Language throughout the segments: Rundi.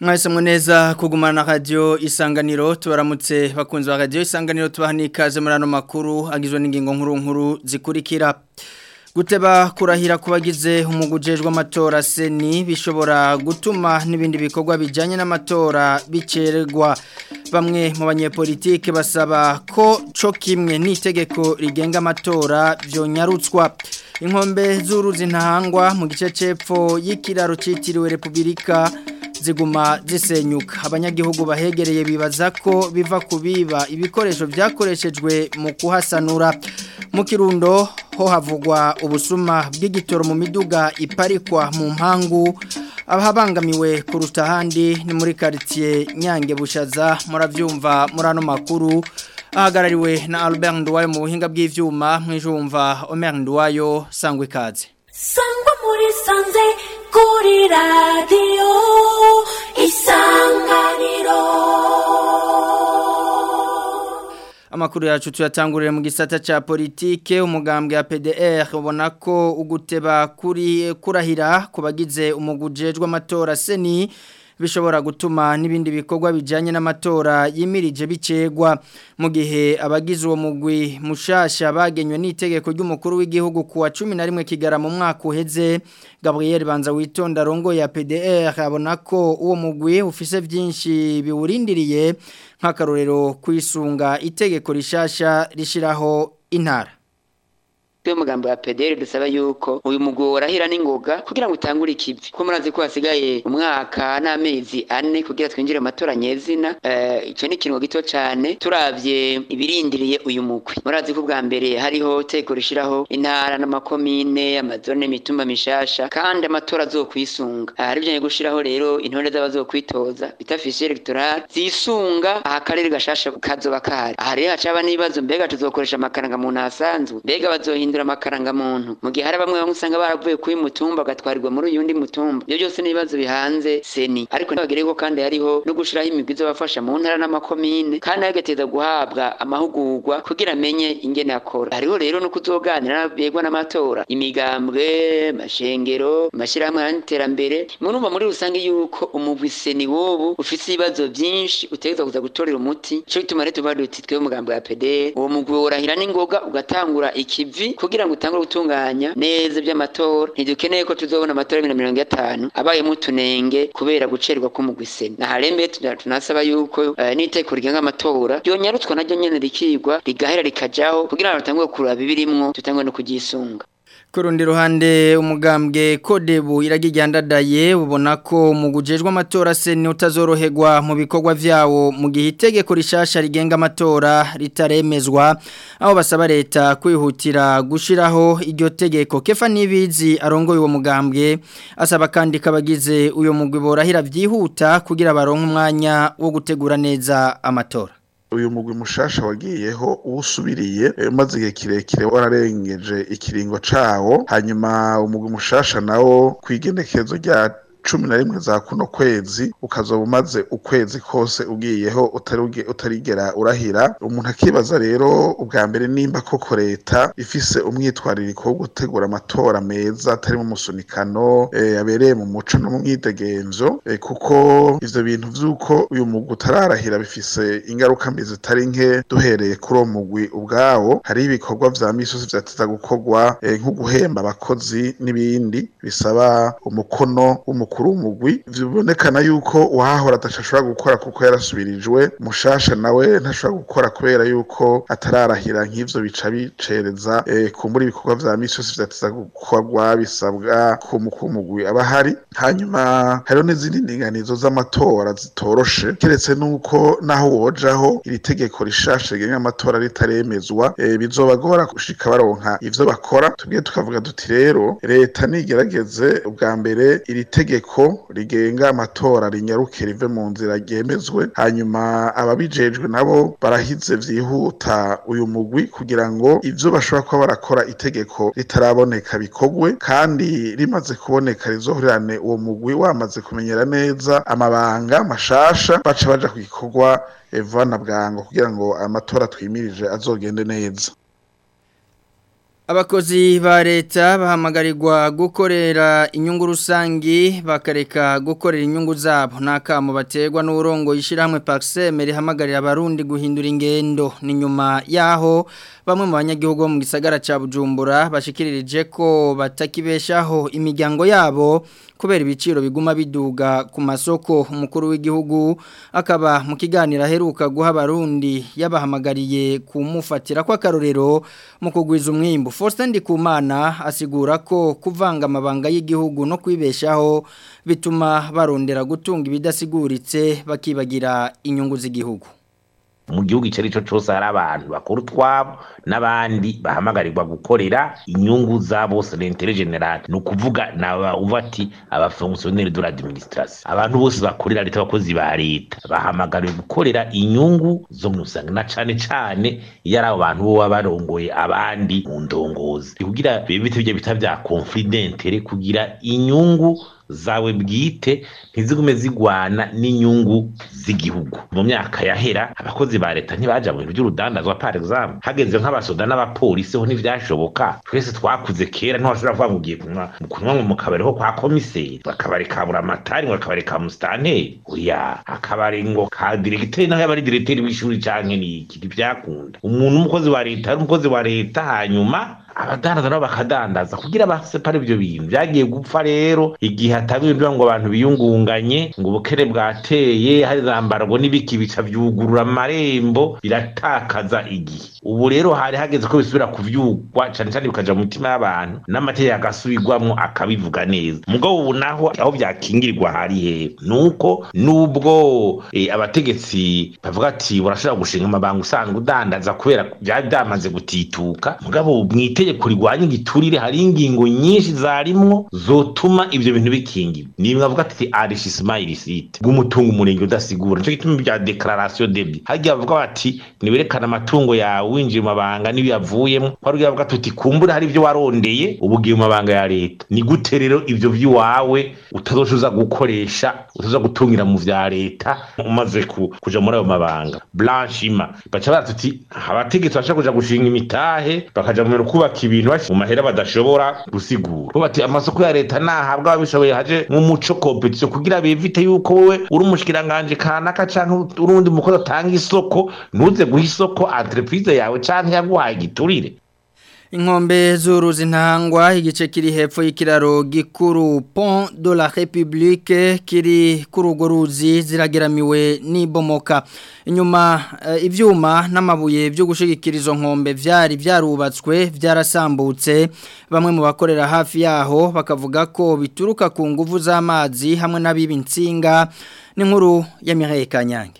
Mwahisemo neza kugumana na radio isanganiro tubaramutse bakunzi ba radio isanganiro tubaha n'ikaze muri ano makuru agizwe n'ingingo nkuru nkuru zikurikira guteba kurahira kubagize umugujejwe amatora seni bishobora gutuma n'ibindi bikorwa bijanye n'amatora bicererwa bamwe mu banyepolitike basaba ko co kimwe n'itegeko rigenga amatora vyonyarutswa inkombe z'uruzi ntahangwa mu gice cepfo y'ikiraro citiriwe Republika ziguma zisenyuka abanyagihugu bahegereye bibaza ko biva kubiba ibikoresho byakoreshejwe mu kuhasanura mu kirundo ho havugwa ubusuma bw'igitoro mu miduga iparikwa mu mpangu abahabangamiwe kuruta ahandi ni muri quartier Nyange Bushaza muravyumva muri ano makuru ahagarariwe na Albert Ndwayo mu buhinga bw'ivyuma mwijumva Omer Ndwayo sangwe kaze sangwa muri sanze kuri radio isanganiro Amakuru yacu tuyatangurire mu gisata cha politike umugambwe ya PDR ubona ko uguteba kuri kurahira kubagize umugujejwe amatora seni bishobora gutuma n'ibindi bikorwa bijanye n'amatora yimirije bicegwa mu gihe abagize uwo mugwi mushasha bagenywe n'itegeko ry'umukuru w'igihugu kuwa 11 kigara mu mwaka uheze Gabriel Banza witonda rongo ya PDR abona ko uwo mugwi ufise vyinshi biwurindiriye nk'akarorero kwisunga itegeko rishasha rishiraho intara Twe mugambo wa PDR dusaba yuko uyu mugwi urahira n'ingoga kugira ngo utangure ikivi ko murazi ko hasigaye umwaka n'amezi ane kugira twinjire mu matora nyezina eh ico ni kintu gito cyane turavye ibirindiriye uyu mugwi murazi ko bwa mbere hariho teko rishiraho intara n'amakomine amazone mitumba mishasha kandi amatora azokwisunga hari byo gushiraho rero intore z'abazokwitoza bita fichier electoral zisunga akarere gashasha kazoba kahari aha rero hacaba n'ibibazo mbega tuzokoresha amakaranga muntu asanzwe mbega bazohinda guhindura amakaranga muntu mu gihe hari bamwe bamwe usanga baravuye kuri mutumba gatwarirwa muri uyundi mutumba ibyo byose n'ibibazo bihanze seni ariko ntibagereko kandi hariho no gushiraho imigwi izobafasha mu ntara n'amakomine kandi agateza guhabwa amahugurwa kugira amenye ingene akora hariho rero no kuzoganira begwa n'amatora imigambwe mashengero mashirahamwe y'iterambere murumva muri rusange yuko umugwi seni wobu ufise ibibazo byinshi utegeza kuza gutorera umuti cyo bituma rero tuba duti twe umugambwe wa PD uwo mugwi urahira n'ingoga ugatangura ikivi kugira ngo utangure gutunganya neza by'amatora ntidukeneye ko tuzobona amatora ya mirongo itanu abayemo utunenge kubera gucerwa k'umugwiseni na harembe tunasaba yuko uh, n'iteko rigenga amatora ryonyarutswa naryo nyene rikigwa rigahera rikajaho kugira ngo tutangure kuraba ibirimwo tutangure no kugisunga Kurundi ruhande umugambwe kodebu iragijyandadaye ubona ko mu gujejwe amatora seni utazoroherwa mu bikorwa vyawo mu gihe itegeko rishasha rigenga amatora ritaremezwa aho basaba leta kwihutira gushiraho iryo tegeko kefa nibizi arongoye uwo mugambwe asaba kandi kabagize uyo mugwi borahira vyihuta kugira baronke umwanya wo gutegura neza amatora uyu mugwi mushasha wagiyeho uwusubiriye maze igihe kirekire wararengeje ikiringo cawo hanyuma umugwi mushasha nawo kwigenekezo rya cumi na rimwe za kuno kwezi ukazoba umaze ukwezi kose ugiyeho utarigera urahira umuntu akibaza rero ubwa mbere nimba koko leta ifise umwitwaririko wo gutegura amatora meza atari mu musunikano abereye mu muco no mu mwidegenzo kuko ivyo bintu vy'uko uyu mugwi utararahira bifise ingaruka mbi zitari nke duhereye kuri uwo mugwi ubwawo hariho ibikorwa vya misozi vyateza gukorwa nko guhemba abakozi n'ibindi bisaba umukono w'umukuru w'umugwi bibonekana yuko uwahahora adashobora gukora kuko yarasubirijwe mushasha nawe ntashobora gukora kubera yuko atararahira nk'ivyo bica bicereza kumbura ibikorwa vya misi yose vyateza gukorwa bisabwa ku mukuru w'umugwi aba ahari hanyuma hariho n'izindi ndinganizo z'amatora zitoroshe keretse nuko naho wojaho iri tegeko rishasha rigenga amatora ritaremezwa bizobagora gushika baronka ivyo bakora tubwiye tukavuga duti rero leta nigerageze ubwa mbere iri tegeko rigenga amatora rinyaruke rive mu nzira ryemezwe hanyuma ababijejwe nabo barahize vyihuta uyu mugwi kugira ngo ivyo bashobora kuba barakora itegeko ritaraboneka bikogwe kandi rimaze kuboneka rizohurirane uwo mugwi wamaze kumenyera neza amabanga mashasha baca baja ku gikorwa vana bwango kugira ngo amatora twimirije azogende neza Abakozi ba leta bahamagarirwa gukorera inyungu rusangi bakareka gukorera inyungu zabo nakamo baterwa n'urongo yishirahamwe Paxem rihamagarira abarundi guhindura ingendo ni nyuma yaho bamwe mu banyagihugu bo mu gisagara ca Bujumbura bashikiririje ko batakibeshaho imiryango yabo kubera ibiciro biguma biduga ku masoko umukuru w'igihugu akaba mu kiganiro aheruka guha abarundi yabahamagariye kumufatira kwa karorero mu kugwiza umwimbu Faustin Ndikumana asigura ko kuvanga amabanga y'igihugu no kwibeshaho bituma barondera gutunga ibidasiguritse bakibagira inyungu z'igihugu mu gihugu icyo ari cyo cyose hari abantu bakora utwabo n'abandi bahamagarirwa gukorera inyungu za bose l'intérêt général ni ukuvuga naba uva ati abafonctionnaire de l'administration abantu bose bakorera leta abakozi ba leta bahamagariwe gukorera inyungu zo mu usanga na cane cane iyo ari abo bantu bo baba barongoye abandi mu ndongozi kugira bibe bite bita vya conflit d'intérêt kugira inyungu zawe bwite ntizigume zigwana n'inyungu z'igihugu mu myaka yahera abakozi ba leta ntibaja mu bintu by'urudandazwa par exemple hageze nk'abasoda n'abapolisi ho ntivyashoboka twese twakuze kera ntiwashobora kuvuga ngo ugiye kunywa kunywa mu kabari ho kwa komiseri akabari ka buramatari ngo akabari ka musitanteri oya akabari ngo ka diregiteri naho yaba ari diregiteri w'ishuri canke niki ntivyakunda umuntu w'umukozi wa leta ari umukozi wa leta hanyuma abadandaza nabo bakadandaza kugira basepare ibyo bintu byagiye gupfa rero igihe hataba ibintu ngo abantu biyungunganye ngo ubukene bwateye hari zambarwa n'ibiki bica byugurura amarembo biratakaza igihe ubu rero hari hageze ko bisubira kuvyugwa cyane cyane bikaja mu mitima y'abantu n'amategeko agasubirwamwo akabivuga neza mugabo ubu naho aho byakingirirwa hari hehe nuko nubwo eh, abategetsi bavuga ati urashobora gushinga amabanga usanzwe udandaza kubera byari byamaze gutituka mugabo mwite itegeko rigwanya igiturire hari ingingo nyinshi zarimwo zotuma ivyo bintu bikingirwa ni mwavuga ati enrichissement illicite bw'umutungo umurenge udasigura nico gituma bya declaration debit hagiye bavuga bati niwerekana amatungo yawe winjiye mu mabanga n'ibiyavuyemo hari bavuga tuti kumbura hari ivyo warondeye ubugiye mu mabanga ya leta ni gute rero ivyo vy'iwawe utazoshoza gukoresha utaza gutungira mu vya leta umaze ku, kuja muri ayo mabanga blanchiment baca baratuti abategetsi bashaka kuja gushinga imitahe bakaja mu kubaka ibintu mu mahera badashobora gusigura bo bati amasoko ya leta nahabwa ababishoboye haje nk'umuco competition kugira bivite yuko wowe uri umushikiranganje kanaka canke urundi mukozi atanga isoko ntuze guha isoko entreprise yawe canke yaguhaye igiturire Inkombe z'uruzi ntangwa igice kiri hepfo y'ikiraro gikuru Pont de la République kiri kuri urwo ruzi zirageramiwe n'ibomoka inyuma uh, ivyuma n'amabuye byo gushigikira izo nkombe vyari vyarubatswe vyarasambutse bamwe mu bakorera hafi yaho bakavuga ko bituruka ku nguvu z'amazi hamwe n'abiba insinga n'inkuru ya Mireille Kanyange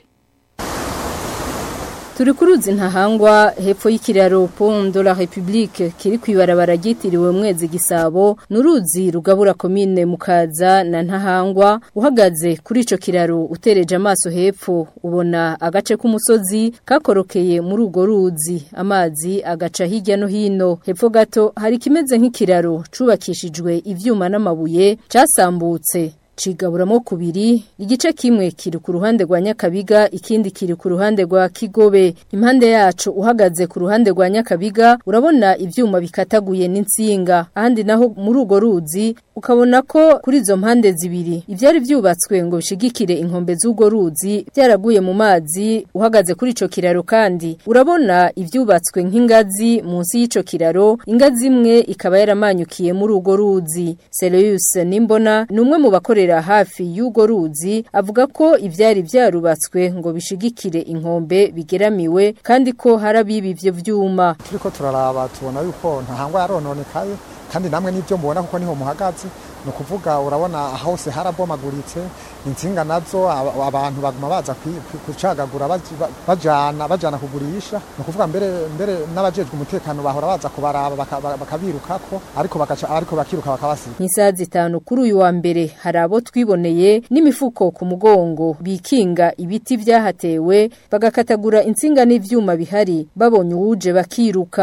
turi ku ruzi ntahangwa hepfo y'ikiraro Pont de la République kiri kwibarabara ryitiriwe mwezi gisabo nuruzi rugabura komine mukaza na ntahangwa uhagaze kuri ico kiraro utereje amaso hepfo ubona agace k'umusozi kakorokeye muri ugo ruzi amazi agaca hirya no hino hepfo gato hari kimeze nk'ikiraro cubakishijwe ivyuma n'amabuye casambutse cigaburamo kubiri igice kimwe kiri ku ruhande rwa Nyakabiga ikindi kiri ku ruhande rwa Kigobe impande yacu uhagaze ku ruhande rwa Nyakabiga urabona ivyuma bikataguye n'insinga ahandi naho muri ugo ruzi ukabona ko kuri izo mpande zibiri ivyari vyubatswe ngo bishigikire inkombe z'ugo ruzi byaraguye mu mazi uhagaze kuri ico kiraro kandi urabona ivyubatswe nk'ingazi munsi y'ico kiraro ingazi imwe ikaba yaramanyukiye muri ugo ruzi Serious Nimbona ni umwe mu bakore hafi y'ugo ruzi avuga ko ibyari byarubatswe ngo bishigikire inkombe bigeramiwe kandi ko harabiba ivyo vyuma turiko turaraba tubona yuko ntahangwa yarononekaye kandi namwe n'ibyo mubona kuko niho muhagaze ni ukuvuga urabona hose harabomaguritse insinga nazo abantu baguma baza kucagagura bajana bajana kugurisha ni ukuvuga mbere mbere n'abajejwe umutekano bahora baza kubaraba bakabirukako ariko bakaca ariko bakiruka bakabasiga nk'isaha zitanu kuri uyu wa mbere hari abo twiboneye n'imifuko ku mugongo bikinga ibiti vyahatewe bagakatagura insinga n'ivyuma bihari babonye uwuje bakiruka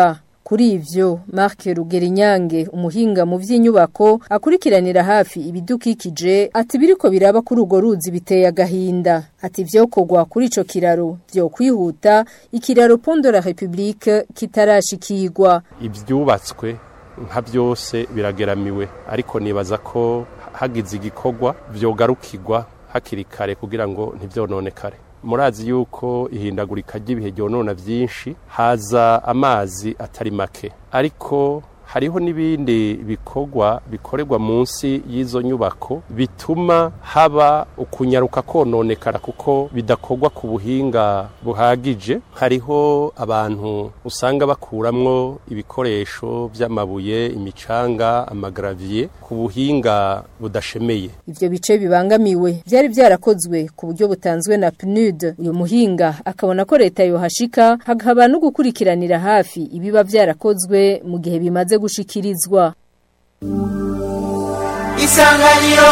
kuri ivyo Marc Rugerinyange umuhinga mu vy'inyubako akurikiranira hafi ibidukikije ati biriko biraba kuri ugo ruzi biteye agahinda ati vyokorwa kuri ico kiraro vyo kwihuta ikiraro Pont de la République kitarashikirwa ibyubatswe nka byose birageramiwe ariko nibaza ko hagize igikorwa byogarukirwa hakiri kare kugira ngo ntibyononekare murazi yuko ihindagurika ry'ibihe ryonona byinshi haza amazi atari make ariko hariho n'ibindi bikorwa bikorerwa munsi y'izo nyubako bituma haba ukunyaruka kononekara kuko bidakorwa ku buhinga buhagije hariho abantu usanga bakuramwo ibikoresho by'amabuye imicanga amagaraviye ku buhinga budashemeye ivyo bice bibangamiwe byari byarakozwe ku buryo butanzwe na PNUD uyu muhinga akabona ko leta yohashika hakaba no gukurikiranira hafi ibiba byarakozwe mu gihe bimaze gushikirizwa isanganiro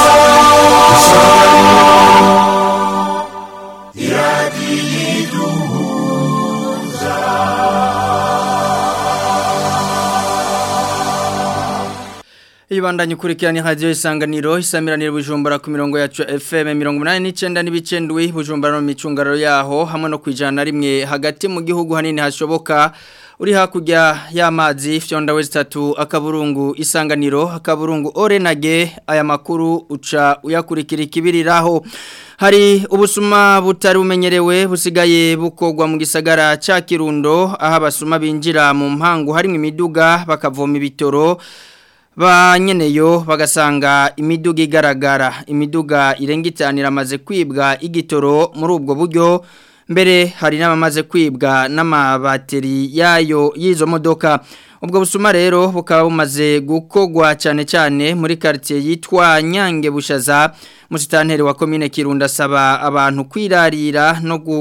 Ibandanye ukurikirana radio isanganiro isamiranire bujumbura ku mirongo yacu FM 89 n'ibicendwi bujumbura no micungararo yaho hamwe no kwijana rimwe hagati mu gihugu hanini hashoboka uri hakurya y'amazi fyonda wezi tatu akaburungu isanganiro akaburungu orenage aya makuru uca uyakurikira ikibiriraho hari ubusuma butari bumenyerewe busigaye bukogwa mu gisagara ca Kirundo aho abasuma binjira mu mpangu harimo imiduga bakavoma ibitoro ba nyeneyo bagasanga imiduga igaragara imiduga irenga itanu iramaze kwibwa igitoro muri ubwo buryo mbere hari n'abamaze kwibwa n'amabateri yayo y'izo modoka ubwo busuma rero bukaba bumaze gukogwa cyane cyane muri quartier yitwa Nyange Bushaza musitanteri wa commune Kirundo asaba abantu kwirarira no gu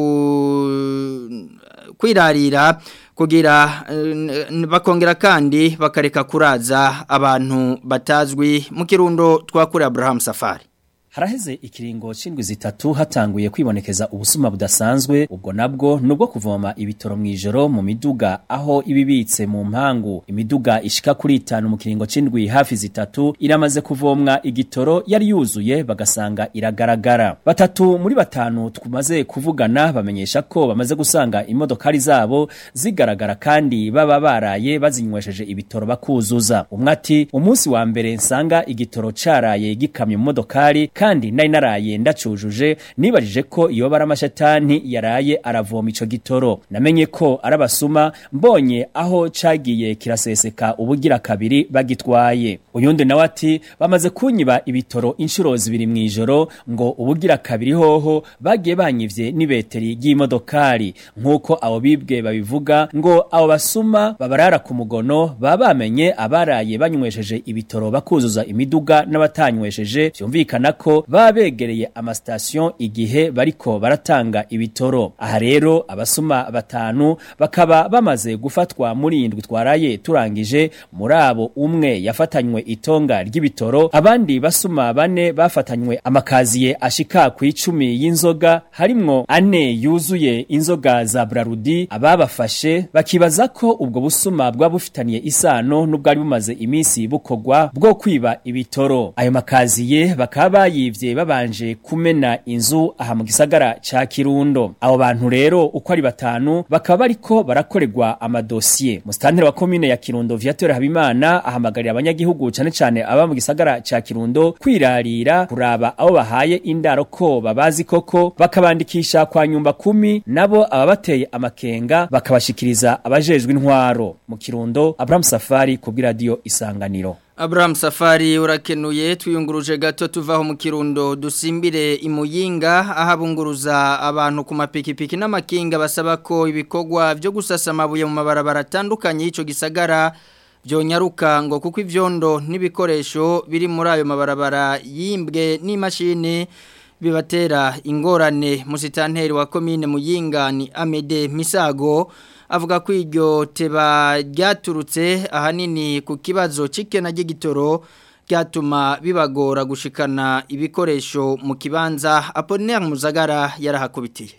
kwirarira kugira bakongera kandi bakareka kuraza abantu batazwi mu kirundo twakuri Abraham Safari Haraheze ikiringo c'indwi zitatu hatanguye kwibonekeza ubusuma budasanzwe ubwo nabwo nubwo kuvoma ibitoro mwijoro mu miduga aho ibibitse mu mpangu imiduga ishika kuri itanu mu kiringo c'indwi hafi zitatu iramaze kuvomwa igitoro yari yuzuye bagasanga iragaragara batatu muri batanu tumaze kuvugana bamenyesha ko bamaze gusanga imodokari zabo zigaragara kandi baba baraye bazinywesheje ibitoro bakuzuza umwe ati umunsi wa mbere nsanga igitoro caraye gikamye mu modokari kandi nari naraye ndacujuje nibajije ko iyo bara amashatani yaraye aravoma ico gitoro namenye ko arabasuma mbonye aho cagiye kiraseseka ubugira kabiri bagitwaye uyundi nawe ati bamaze kunyiba ibitoro inshuro zibiri mwijoro ngo ubugira kabiri hoho bagiye banyivye n'ibeteri ry'imodokari nkuko abo bibwe babivuga ngo abo basuma babarara ku mugono baba bamenye abaraye banywesheje ibitoro bakuzuza imiduga n'abatanywesheje vyumvikana ko baba begereye amasitasiyo igihe bariko baratanga ibitoro aha rero abasuma batanu bakaba bamaze gufatwa muri indwi twaraye turangije muri abo umwe yafatanywe itonga ry'ibitoro abandi basuma bane bafatanywe amakaziye ashika ku icumi y'inzoga harimwo ane yuzuye inzoga za brarudi ababafashe bakibaza ko ubwo busuma bwa bufitaniye isano n'ubwari bumaze iminsi bukogwa bwo kwiba ibitoro ayo makaziye bakaba bayivye babanje kumena inzu aha mu gisagara ca Kirundo abo bantu rero uko ari batanu bakaba bariko barakorerwa amadosiye mustanteri wa commune ya Kirundo Viateur Habimana ahamagarira abanyagihugu cane cane aba mu gisagara ca Kirundo kwirarira kuraba abo bahaye indaro ko babazi koko bakabandikisha kwa nyumba kumi nabo ababateye amakenga bakabashikiriza abajejwe intwaro mu Kirundo Abraham Safari ku radio Isanganiro Abraham Safari urakenuye tuyunguruje gato tuvaho mu kirundo dusimbire imuyinga ahabunguruza abantu ku mapikipiki n'amakinga basaba ko ibikorwa byo gusasa amabuye mu mabarabara atandukanye y'ico gisagara byonyaruka ngo kuko ivyondo n'ibikoresho biri muri ayo mabarabara yimbwe n'imashini bibatera ingorane musitanteri wa komine muyinga ni Amede Misago avuga ko iryo teba ryaturutse ahanini ku kibazo cikena ry'igitoro ryatuma bibagora gushikana ibikoresho mu kibanza Apollinaire Muzagara yarahakubitiye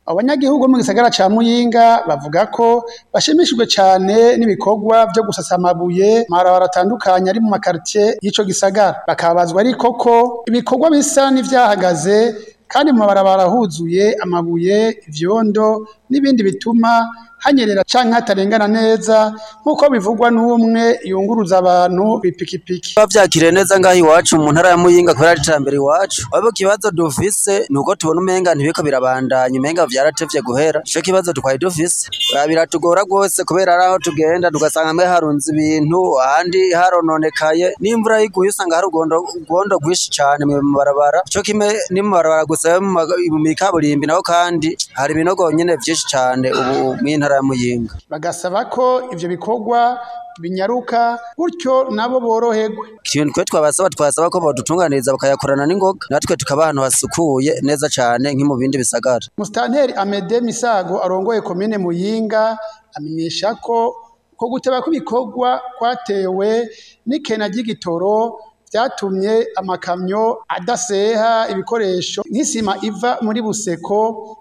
abanyagihugu bo mu gisagara ca muyinga bavuga ko bashimishijwe cyane n'ibikorwa byo gusasa amabuye mabarabara atandukanye ari mu makaritiye y'ico gisagara bakabazwa ariko ko ibikorwa bisa n'ivyahagaze kandi mu mabarabara huzuye amabuye ivyondo n'ibindi bituma hanyerera canke hatarengana neza nk'uko bivugwa n'umwe yunguruza abantu bipikipiki bavyakiriye neza ngaho iwacu mu ntara ya muyinga kubera ari iterambere iwacu waba ikibazo dufise ni uko tubona umenga ntibiko birabandanya umenga vyaratevye guhera ico kibazo twari dufise Oya, biratugora rwose kubera ari aho tugenda tugasanga hamwe harunze ibintu ahandi harononekaye n'imvura yiguye usanga hari ugondo ugondo rwinshi cane mu mabarabara ico kimwe ni mu mabarabara gusa yo mu maga- mu mikaburimbi naho kandi hari ibinogo nyene vyinshi cane ubu mw'intara ya muyinga bagasaba ko ivyo bikorwa binyaruka gutyo nabo boroherwe ikintu twe twabasaba twasaba ko badutunganiriza bakayakorana n'ingoga natwe tukaba ahantu hasukuye neza cane nki mu bindi bisagara Mustanteri Amede Misago arongoye komine Muyinga amenyesha ko ko guteba kw'ibikorwa kwatewe n'ikena ry'igitoro vyatumye amakamyo adaseha ibikoresho nk'isima iva muri Buseko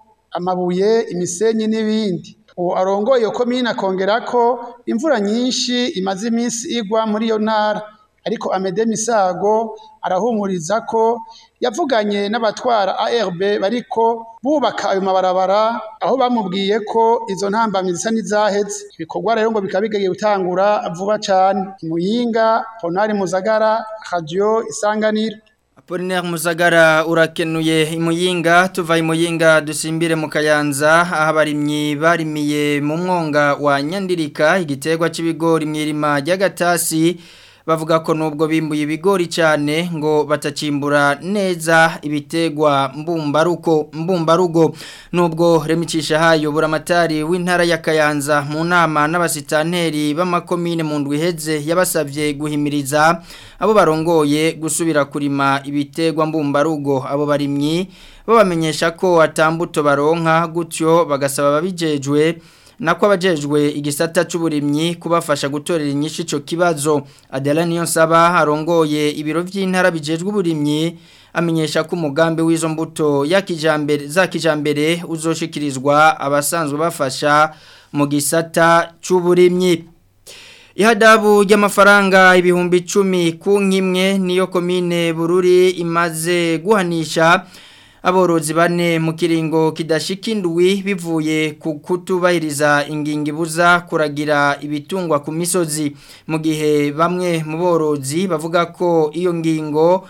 amabuye imisenyi n'ibindi uwo arongoye iyo komine akongera ko imvura nyinshi imaze iminsi igwa muri iyo ntara ariko Amede Misago arahumuriza ko yavuganye n'abatwara ARB bariko bubaka ayo mabarabara aho bamubwiye ko izo ntambamyi zisa n'izaheze ibikorwa rero ngo bikaba bigiye gutangura vuba cane Muyinga Ponari Muzagara Radio Isanganiro Apollinaire Muzagara urakenuye imuyinga tuva imuyinga dusimbire mu kayanza aho abarimyi barimiye mu mwonga wa Nyandirika igiterwa c'ibigori mwirima ry'agatasi bavuga ko nubwo bimbuye ibigori cyane ngo batacimbura neza ibitegwa mbumbaruko mbumbarugo nubwo remicisha hayo buramatari w'intara ya Kayanza mu nama n'abasitanteri b'amakomine mu ndwi iheze yabasavye guhimiriza abo barongoye gusubira kurima ibitegwa mbumbarugo abo barimyi babamenyesha ko atambuto baronka gutyo bagasaba babijejwe nako abajejwe igisata c'uburimyi kubafasha gutorera inyishu ico kibazo Adela niyo nsaba arongoye ibiro vy'intara bijejwe uburimyi amenyesha ko umugambi w'izo mbuto ya kijambere za kijambere uzoshikirizwa abasanzwe bafasha mu gisata c'uburimyi Ihadabu ry'amafaranga ibihumbi 10 ku nkimwe niyo komine Bururi imaze guhanisha aborozi bane mu kiringo kidashikindwi bivuye ku kutubahiriza ingingo ibuza kuragira ibitungwa ku misozi mu gihe bamwe mu borozi bavuga ko iyo ngingo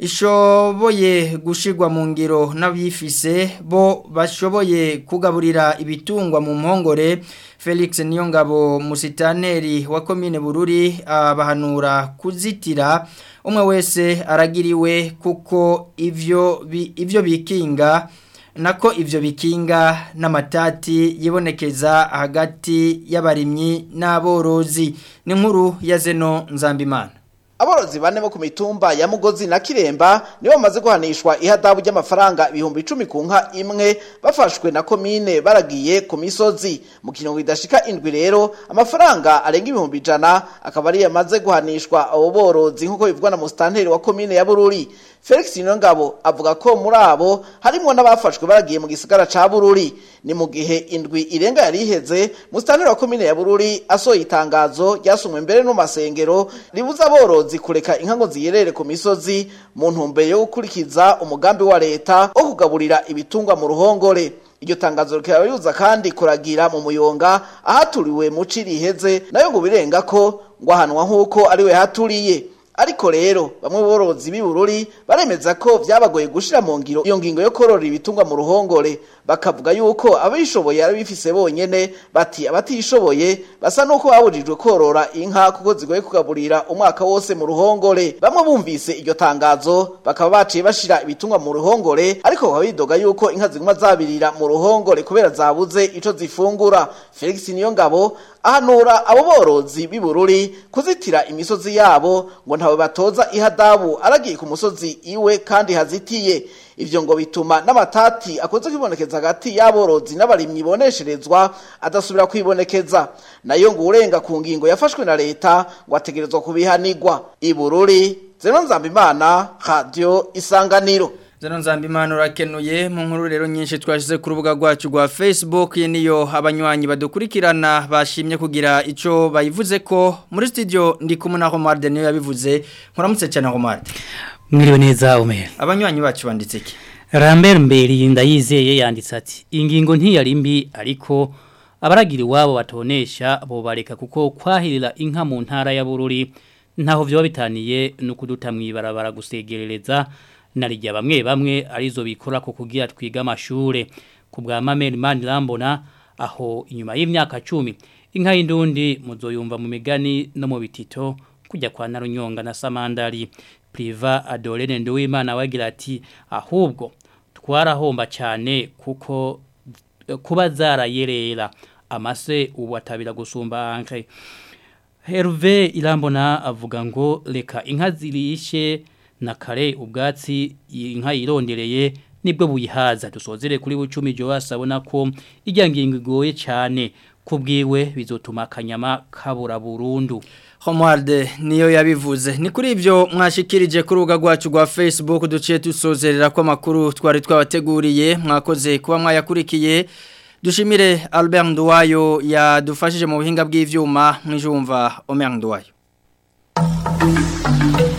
ishoboye gushirwa mu ngiro n'abifise bo bashoboye kugaburira ibitungwa mu mpongore Felix Niyongabo musitaneri wa komine Bururi abahanura kuzitira umwe wese aragiriwe kuko ivyo bi, ivyo bikinga nako ivyo bikinga n'amatati yibonekeza hagati y'abarimyi n'aborozi ni nkuru ya Zeno Nzambimana Aborozi bane bo ku mitumba ya Mugozi na Kiremba nibo bamaze guhanishwa ihadabu ry'amafaranga ibihumbi 10 ku nka imwe bafashwe na komine baragiye ku misozi mu kintu bidashika indwi rero amafaranga arenga ibihumbi jana akaba ari yamaze guhanishwa abo borozi nkuko bivugwa na mustanteri wa komine ya Bururi Felix Niyongabo avuga ko muri abo harimo n'abafashwe baragiye mu gisagara ca Bururi ni mu gihe indwi irenga yari iheze mustanteri wa komine ya Bururi asohoye itangazo ryasumwe mbere no masengero ribuza aborozi kureka inka ngo ziyerere ku misozi mu ntumbero yo gukurikiza umugambi wa leta wo kugaburira ibitungwa mu ruhongore iryo tangazo rikaba ribuza kandi kuragira mu muyonga ahaturiwe mu ci riheze nayo ngo birenga ko ngo ahanwa nk'uko ariwe haturiye ariko rero bamwe borozi b'ibururi baremeza ko vyabagoye gushira mu ngiro iyo ngingo yo korora ibitungwa mu ruhongore bakavuga yuko abishoboye ari bifise bonyene bati abatishoboye basa nuko babujijwe korora inka kuko zigoye kugaburira umwaka wose mu ruhongore bamwe bumvise iryo tangazo bakaba baciye bashira ibitungwa mu ruhongore ariko bakaba bidoga yuko inka ziguma zabirira mu ruhongore kubera zabuze ico zifungura Felix Niyongabo ahanura abo borozi b'ibururi kuzitira imisozi yabo ngo ntawe batoza ihadabu aragiye ku musozi iwe kandi hazitiye ivyo ngo bituma n'amatati akunze kwibonekeza hagati y'aborozi n'abarimyi bonesherezwa adasubira kwibonekeza nayo ngo urenga ku ngingo yafashwe na leta ngo ategerezwa kubihanirwa ibururi zeno nzambimana radio isanganiro Zano nzambimana urakenuye mu nkuru rero nyinshi twashize ku rubuga rwacu rwa Facebook ye niyo abanywanyi badukurikirana bashimye kugira ico bayivuze ko muri studio ndi kumwe na Omar Daniel yabivuze nkuramutse cyane Omar Mwiriwe neza Omer Abanywanyi bacu banditse iki Rambert Mberi ndayizeye yanditse ati ingingo ntiyari mbi ariko abaragira iwabo batonesha bo bareka kuko kwahirira inka mu ntara ya Bururi ntaho vyo bitaniye no kuduta mwibarabara gusegerereza narijya bamwe bamwe arizo bikora ko kugira twiga amashure ku bwa Mamel Manirambona aho inyuma y'imyaka 10 inka y'indundi muzoyumva mu migani no mu bitito kujya kwa Narunyonga na Samandari Priva Adolene Nduwimana wagira ati ahubwo twarahomba cyane kuko kuba zarayerera amase ubu atabira gusumba anke Herve Irambona avuga ngo reka inka zirishe na kare ubwatsi inka yirondereye nibwo buyihaza dusozere kuri bucumi jo wasabona ko ijya ngingo igoye cyane kubwiwe bizotuma akanyama kabura burundu Homarde niyo yabivuze ni kuri ibyo mwashikirije ku rubuga rwacu rwa Facebook duciye dusozerera ko amakuru twari twabateguriye mwakoze kuba mwayakurikiye dushimire Albert Nduwayo yadufashije mu buhinga bw'ivyuma mwijumva Omer Nduwayo